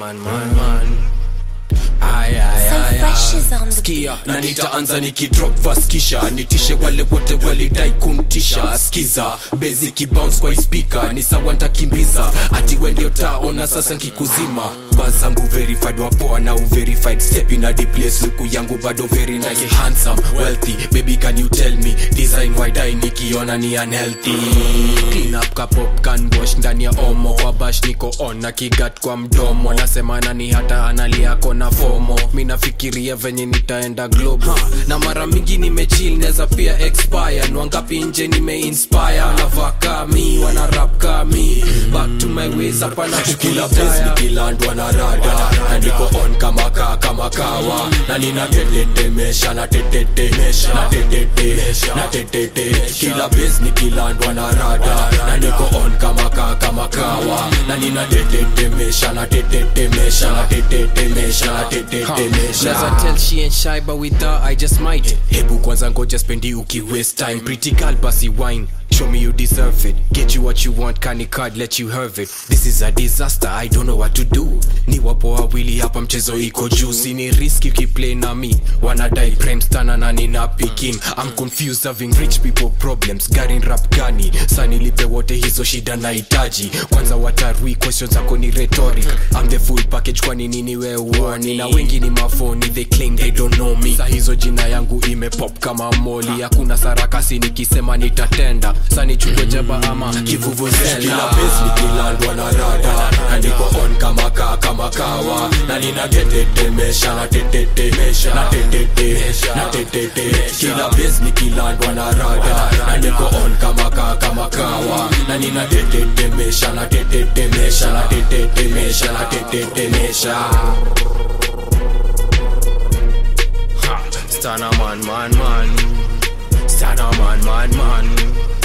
man, man, man. Ay, ay, So ay, fresh ay. is on the Skia na nitaanza nikidrop verse kisha nitishe wale wote walidai kuntisha skiza bezi kibounce kwa ispika ni sawa ntakimbiza ati we ndio taona sasa nkikuzima bazangu verified wapoa na uverified step in a deep place luku yangu bado very nice handsome wealthy baby can you tell me design why die nikiona ni unhealthy clean up ka pop can wash ndani ya omo kwa bash niko on na kigat kwa mdomo nasema nani hata analia kona fomo mi nafikiria venye nitaenda globo na mara mingi nimechill neza pia expire nwangapi nje nimeinspire navaa kami wana rap kami back to my ways hapana kukila place nikilandwa na rada na niko on kama kaa kama kawa na nina tetetemesha na tetetemesha na tetete na tetete kila base nikilandwa na rada na niko on kama kaa kama kawa na nina tetetemesha na tetetemesha na tetetemesha na tetetemesha Never tell she ain't shy, but with her I just might. hebu kwanza ngoja spendi uki waste time pretty girl basi wine show me you deserve it get you what you want kani card let you have it this is a disaster i don't know what to do ni wapo wawili hapa mchezo iko juu sini riski ukiplay na mi wanadai prime stana na nina pikin i'm confused having rich people problems garin rap gani sanilipe wote hizo shida nahitaji kwanza watarui questions zako ni rhetoric i'm the full package kwani nini we uoni na wengi ni mafoni they claim they don't know me sa hizo jina yangu imepop kama moli hakuna sarakasi nikisema nitatenda sani chukwe jaba ama kila kivuvuzela base nikilandwa na rada na niko on kama kaa kama kawa na nina tetetemesha na tetetemesha na tetete na tetete kila base nikilandwa na rada na niko on kama kaa kama kawa na nina tetetemesha na tetetemesha na tetetemesha na tetetemesha Stana man man man Stana man man man